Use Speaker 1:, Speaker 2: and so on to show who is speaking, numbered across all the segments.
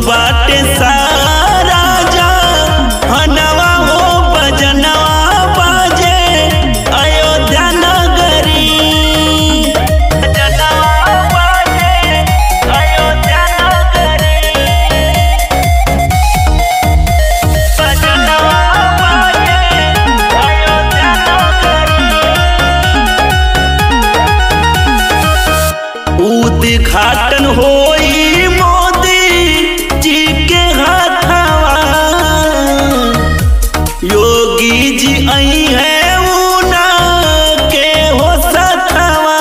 Speaker 1: बाटे सारा जा हनवा हो बजनवा बाजे अयोध्या नगरी बजनवा बाजे अयोध्या नगरी बजनवा बाजे अयोध्या नगरी उद्घाटन होई मोदी जी के हाथवा योगी जी आई है ऊना के हो सथवा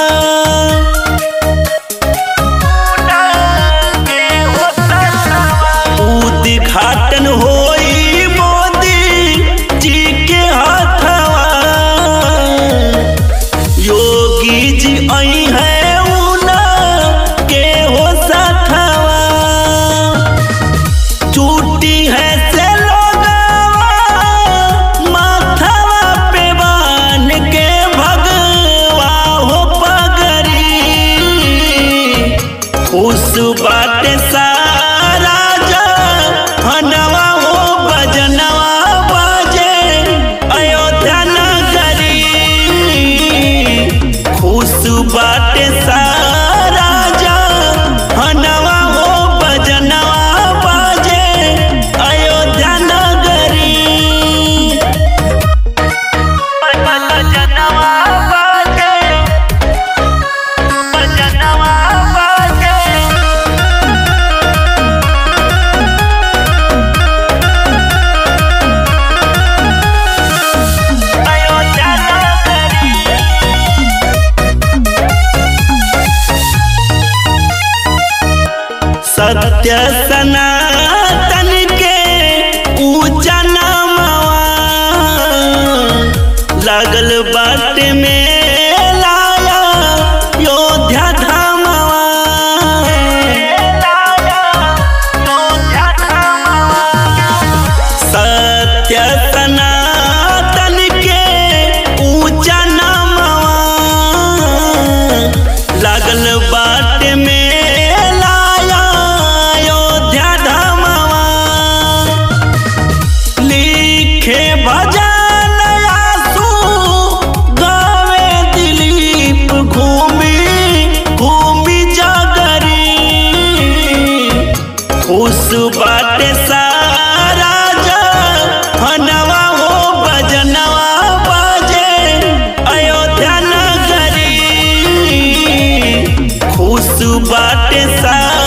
Speaker 1: उद्घाटन होई मोदी जी के हाथवा योगी जी आई है ऊना के हो सथवा चूटी है से लोगवा माथवा पे बान के भगवा हो पगरी खुश बाटे सारा जा हनवा हो बजनवा बाजे अयोध्या नगरी खुश बाटे सारा जा हनवा हो बजनवा बाजे अयोध्या नगरी बजनवा बाजे बजनवा बाजे अयोध्या नगरी सत्य सनातन के ऊंचा नामवा लागल बाट में लाया योध्या धामवा सत्य सनातन के ऊंचा नामवा लागल बाट में लाया अयोध्या धामवा लिखे भजन आसू गावे दिलीप घूमी घूमी जागरी खुश बाटे सारा जा हनवा हो बजनवा बाजे अयोध्या नगरी खुश बाटे सारा